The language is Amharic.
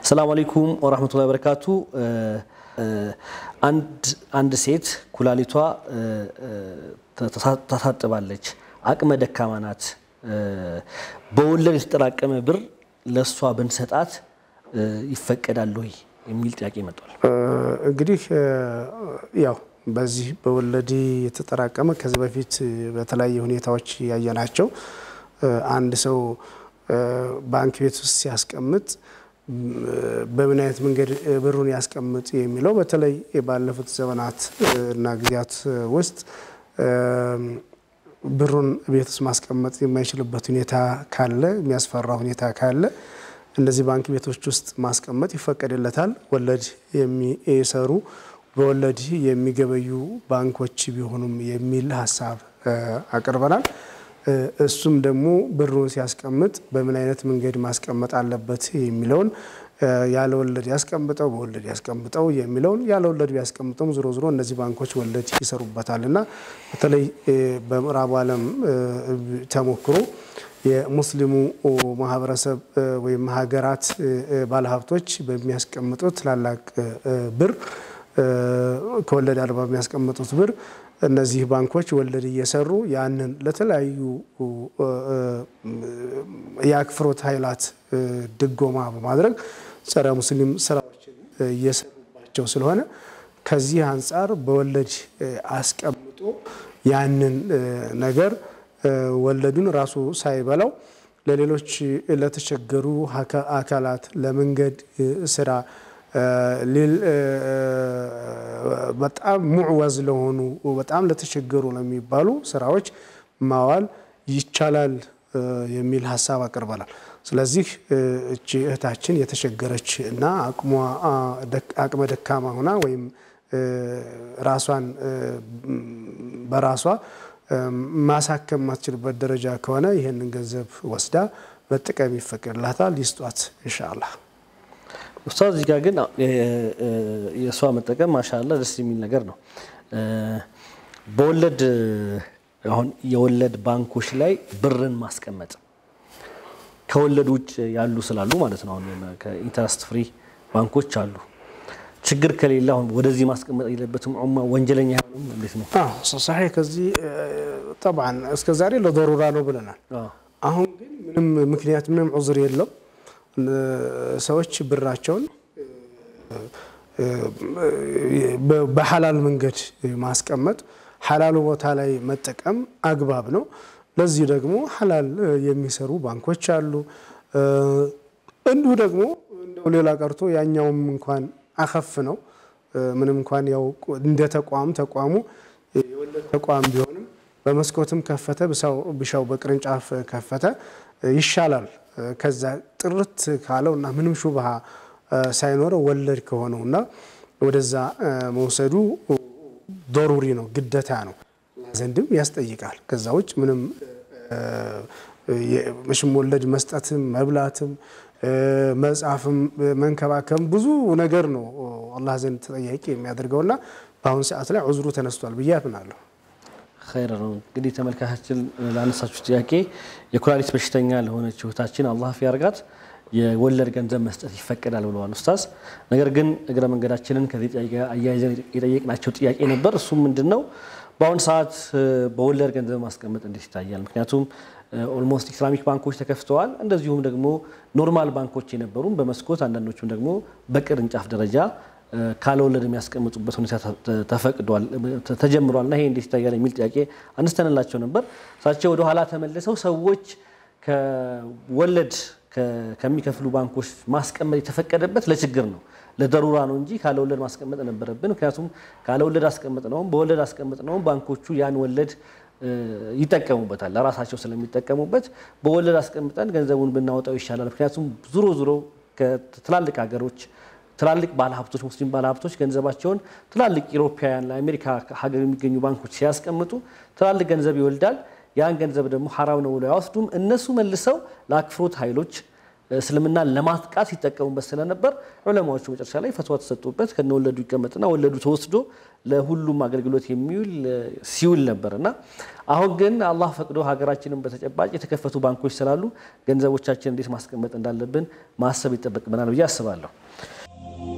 አሰላሙ አለይኩም ወራህመቱላሂ ወበረካቱ። አንድ ሴት ኩላሊቷ ታሳጥባለች፣ አቅመ ደካማ ናት። በወለድ የተጠራቀመ ብር ለእሷ ብንሰጣት ይፈቀዳል ወይ የሚል ጥያቄ መጥቷል። እንግዲህ ያው በዚህ በወለድ የተጠራቀመ ከዚህ በፊት በተለያየ ሁኔታዎች ያየናቸው አንድ ሰው ባንክ ቤት ውስጥ ሲያስቀምጥ በምን አይነት መንገድ ብሩን ያስቀምጥ የሚለው በተለይ ባለፉት ዘመናት እና ጊዜያት ውስጥ ብሩን ቤት ውስጥ ማስቀመጥ የማይችልበት ሁኔታ ካለ፣ የሚያስፈራ ሁኔታ ካለ እነዚህ ባንክ ቤቶች ውስጥ ማስቀመጥ ይፈቀድለታል። ወለድ የሚሰሩ በወለድ የሚገበዩ ባንኮች ቢሆኑም የሚል ሀሳብ አቅርበናል። እሱም ደግሞ ብሩን ሲያስቀምጥ በምን አይነት መንገድ ማስቀመጥ አለበት የሚለውን ያለ ወለድ ያስቀምጠው በወለድ ያስቀምጠው የሚለውን ያለ ወለድ ቢያስቀምጠውም ዞሮ ዞሮ እነዚህ ባንኮች ወለድ ይሰሩበታል እና በተለይ በምዕራቡ ዓለም ተሞክሮ የሙስሊሙ ማህበረሰብ ወይም ሀገራት ባለሀብቶች በሚያስቀምጡት ትላላቅ ብር ከወለድ አልባ የሚያስቀምጡት ብር እነዚህ ባንኮች ወለድ እየሰሩ ያንን ለተለያዩ የአክፍሮት ኃይላት ድጎማ በማድረግ ጸረ ሙስሊም ስራዎችን እየሰሩባቸው ስለሆነ ከዚህ አንጻር በወለድ አስቀምጦ ያንን ነገር ወለዱን ራሱ ሳይበላው ለሌሎች ለተቸገሩ አካላት ለመንገድ ስራ በጣም ሙዕወዝ ለሆኑ በጣም ለተቸገሩ ለሚባሉ ስራዎች ማዋል ይቻላል የሚል ሀሳብ አቅርበናል። ስለዚህ እቺ እህታችን የተቸገረች እና አቅመ ደካማ ሆና ወይም ራሷን በራሷ ማሳከም ማትችልበት ደረጃ ከሆነ ይህንን ገንዘብ ወስዳ መጠቀም ይፈቅድላታል። ይስጧት ኢንሻአላህ። ኡስታዝ እዚህ ጋር ግን የእሷ መጠቀም ማሻላ ደስ የሚል ነገር ነው። በወለድ አሁን የወለድ ባንኮች ላይ ብርን ማስቀመጥ ከወለድ ውጭ ያሉ ስላሉ ማለት ነው። አሁን ከኢንተረስት ፍሪ ባንኮች አሉ። ችግር ከሌለ አሁን ወደዚህ ማስቀመጥ የለበትም። ዑማ ወንጀለኛ አይሆንም። እንዴት ነው? ሳሒ ከዚህ ጠብዓን እስከ ዛሬ ለዶሩራ ነው ብለናል። አሁን ግን ምንም ምክንያት ምንም ዑዝር የለው ሰዎች ብራቸውን በሐላል መንገድ ማስቀመጥ ሐላሉ ቦታ ላይ መጠቀም አግባብ ነው። ለዚህ ደግሞ ሐላል የሚሰሩ ባንኮች አሉ። እንዲሁ ደግሞ እንደው ሌላ ቀርቶ ያኛውም እንኳን አኸፍ ነው። ምንም እንኳን ያው እንደ ተቋም ተቋሙ የወለድ ተቋም ቢሆንም በመስኮትም ከፈተ ብሻው በቅርንጫፍ ከፈተ ይሻላል ከዛ ጥርት ካለው እና ምንም ሹብሃ ሳይኖረው ወለድ ከሆነው እና ወደዛ መውሰዱ ዶሩሪ ነው፣ ግደታ ነው፣ ዘንድም ያስጠይቃል። ከዛ ውጭ ምንም መሽም ወለድ መስጠትም መብላትም መጻፍም መንከባከም ብዙ ነገር ነው አላህ ዘንድ ተጠያቂ የሚያደርገውና በአሁኑ ሰዓት ላይ ዑዝሩ ተነስቷል ብዬ አምናለሁ። ኸይር ነው እንግዲህ ተመልካቻችን ላነሳችሁ ጥያቄ የኩላሊት በሽተኛ ለሆነች እህታችን አላህ ያርጋት የወለድ ገንዘብ መስጠት ይፈቀዳል ብለዋል ኡስታዝ። ነገር ግን እግረ መንገዳችንን ከዚህ ጥያቄ አያይዘን የጠየቅናቸው ጥያቄ ነበር። እሱም ምንድን ነው በአሁኑ ሰዓት በወለድ ገንዘብ ማስቀመጥ እንዴት ይታያል? ምክንያቱም ኦልሞስት ኢስላሚክ ባንኮች ተከፍተዋል። እንደዚሁም ደግሞ ኖርማል ባንኮች የነበሩም በመስኮት አንዳንዶቹም ደግሞ በቅርንጫፍ ደረጃ ካለወለድ የሚያስቀምጡበት ሁኔታ ተፈቅዷል ተጀምሯል። እና ይሄ እንዴት ይታያል የሚል ጥያቄ አንስተንላቸው ነበር። እሳቸው ወደ ኋላ ተመልሰው ሰዎች ከወለድ ከሚከፍሉ ባንኮች ማስቀመጥ የተፈቀደበት ለችግር ነው ለደሩራ ነው እንጂ ካለወለድ ማስቀመጥ ነበረብን። ምክንያቱም ካለወለድ አስቀምጥ ነውም በወለድ አስቀምጥ ነውም ባንኮቹ ያን ወለድ ይጠቀሙበታል ለራሳቸው ስለሚጠቀሙበት በወለድ አስቀምጠን ገንዘቡን ብናወጣው ይሻላል። ምክንያቱም ዙሮ ዙሮ ከትላልቅ ሀገሮች ትላልቅ ባለሀብቶች ሙስሊም ባለሀብቶች ገንዘባቸውን ትላልቅ ኢሮፓውያን ለአሜሪካ ሀገር የሚገኙ ባንኮች ሲያስቀምጡ ትላልቅ ገንዘብ ይወልዳል። ያን ገንዘብ ደግሞ ሐራም ነው ብለው አይወስዱም። እነሱ መልሰው ለአክፍሮት ኃይሎች እስልምናን ለማጥቃት ሲጠቀሙበት ስለነበር ዑለማዎቹ መጨረሻ ላይ ፈትዋ ተሰጡበት። ከነ ወለዱ ይቀመጥና ወለዱ ተወስዶ ለሁሉም አገልግሎት የሚውል ሲውል ነበር እና አሁን ግን አላህ ፈቅዶ ሀገራችንን በተጨባጭ የተከፈቱ ባንኮች ስላሉ ገንዘቦቻችን እንዴት ማስቀመጥ እንዳለብን ማሰብ ይጠበቅብናል ብዬ አስባለሁ።